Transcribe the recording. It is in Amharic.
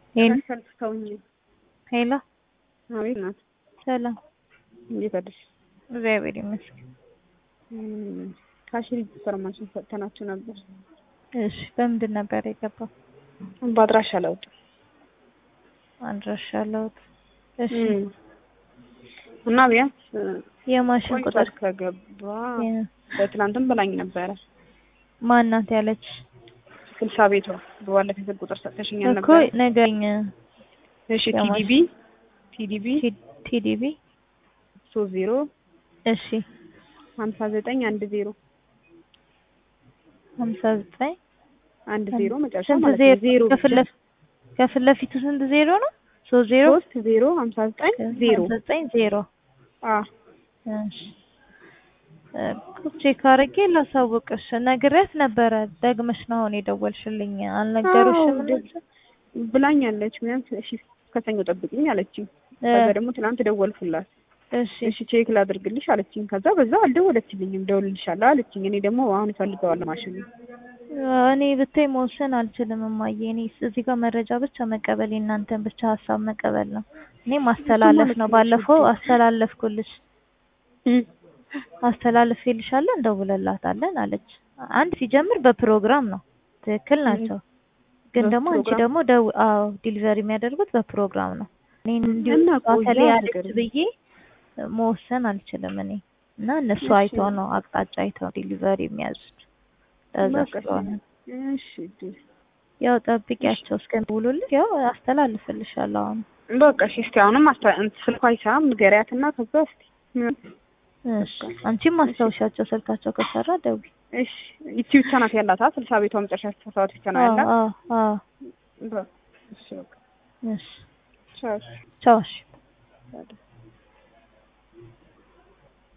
ሄሎ ሰልፍተውኝ ሄሎ፣ አቤት ናት። ሰላም፣ እንዴት አደርሽ? እግዚአብሔር ይመስገን። ካሽ ሬጅስተር ማሽን ሰጥተናችሁ ነበር። እሺ፣ በምንድን ነበር የገባው? በአድራሻ ለውጥ አድራሻ ለውጥ። እሺ፣ እና ቢያንስ የማሽን ቁጥር ከገባ በትናንትም ብላኝ ነበረ። ማናት ያለች ስልሳ ቤቷ በባለፈው ስልክ ቁጥር ሰጥተሽኛል እኮ ነበር። ነገኝ። እሺ ቲዲቢ ቲዲቢ ቲዲቢ ሶስት ዜሮ እሺ፣ ሀምሳ ዘጠኝ አንድ ዜሮ ሀምሳ ዘጠኝ አንድ ዜሮ መጨረሻ ስንት ማለት ዜሮ? ነው። ዜሮ ከፊት ለፊት ከፊት ለፊቱ ስንት ዜሮ ነው? ሶስት ዜሮ ሶስት ዜሮ ሀምሳ ዘጠኝ ዜሮ ሀምሳ ዘጠኝ ዜሮ አ እሺ ቼክ አድርጌ ላሳውቅሽ። ነግሬያት ነበረ። ደግመሽ ነው አሁን የደወልሽልኝ። አልነገሩሽም? አዎ፣ እነሱ? ብላኛለች። ቢያንስ እሺ ከሰኞ ጠብቅኝ አለችኝ። ከዛ ደግሞ ትናንት ደወልኩላት። እሺ እሺ ቼክ ላድርግልሽ አለችኝ። ከዛ በዛ አልደወለችልኝም። ደውልልሻለሁ አለችኝ። እኔ ደግሞ አሁን እፈልገዋለሁ ማሽኑ። እኔ ብታይ መወሰን አልችልም እማዬ። እኔ እዚህ ጋር መረጃ ብቻ መቀበል የእናንተን ብቻ ሀሳብ መቀበል ነው። እኔ ማስተላለፍ ነው። ባለፈው አስተላለፍኩልሽ አስተላልፌልሻለሁ እንደውልላታለን አለች። አንድ ሲጀምር በፕሮግራም ነው። ትክክል ናቸው። ግን ደግሞ አንቺ በፕሮግራም? ደግሞ ደው አዎ ዲሊቨሪ የሚያደርጉት በፕሮግራም ነው። እኔ እንዲሁ እና ቆያ ባተሌ አለች ነገር ብዬ መወሰን አልችልም እኔ እና እነሱ እሺ። አይተው ነው አቅጣጫ አይተው ዲሊቨሪ የሚያዙት። ለዛ በቃ ስለሆነ እሺ እሺ። ያው ጠብቂያቸው እስከሚውሉልሽ ያው አስተላልፍልሻለሁ አሁን በቃ እሺ። እስኪ አሁንም አስታ ስልኳ አይሰራም ንገሪያትና ከዛ እስኪ እሺ አንቺም ማስታወሻቸው ስልካቸው ከሰራ ደውይ። እሺ ይቺ ብቻ ናት ያላት አ ስልሳ ቤቷ መጨረሻ ስልሳ ሰባት ብቻ ነው ያላት። አዎ አዎ በቃ እሺ በቃ እሺ ቻው። ቻው እሺ። እሺ።